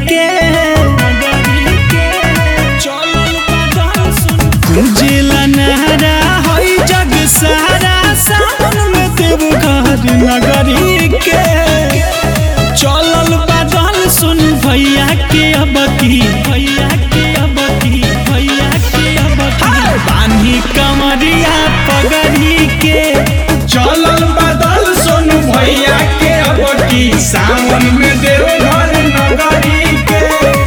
के गुंजेला नहरा हई जग सारा सावन में देव घर नगरी के चलल बादल सुन भैया के अब की भैया के अब की भैया के अब की बानी कमरिया पगड़ी के चलल बदल सोनू भैया के अब की सावन में देव घर नगरी के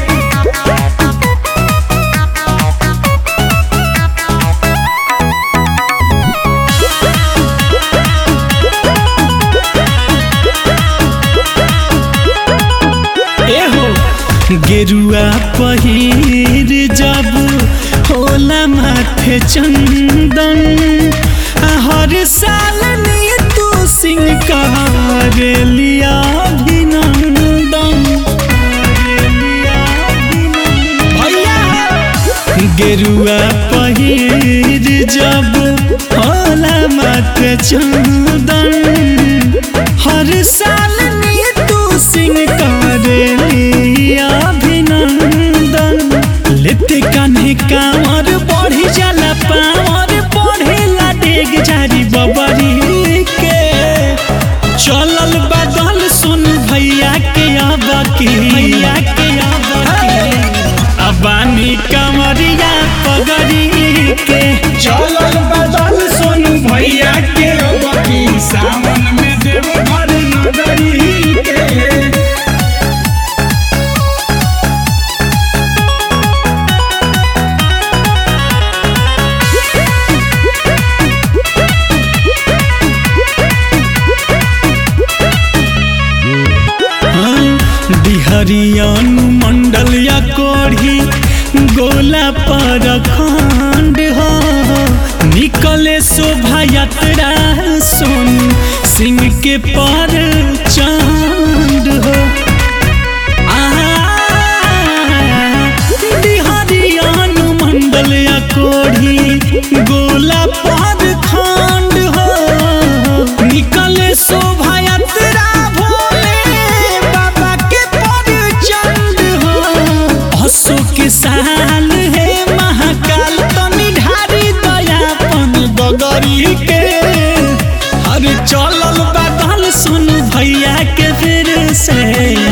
एहो गेरुआ पहिर जब होला माथे चंदन आ हर साल ने तू सिंह कर लिया अभिनंदन कर लिया अभिनंदन। भैया गेरुआ पहिर जब होला माथे चंदन हर साल ने तू सिंह करे अभिनंदन लेते कान्हे कांवर बढ़ी जाला पावर बढ़ेला डेग जारी बबरी के चलल बदल सुन भैया के अब की भैया के अब की अबानी कमरिया पगड़ी के चलल बदल सोनू भैया के अब की सावन में देव घर नगरी के बिहरियन मंडल या कोढ़ी गोला पर खंड हो निकले शोभा यात्रा सुन सिंह के पर चांद हो बिहरियन मंडल या कोढ़ी गोला पर खंड हो निकले शोभा यात्रा भोले बाबा के पर चंद हो असो के साल है महाकाल तनी ढारी दयापन बगरी के अरे चलल बादल सुन भैया के फिर से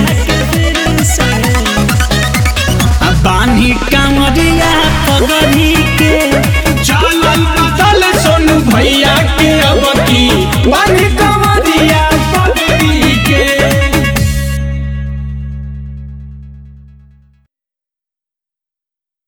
आ बानी कांवरिया पगड़ी के चलल बदल सोनू भैया के अब की वन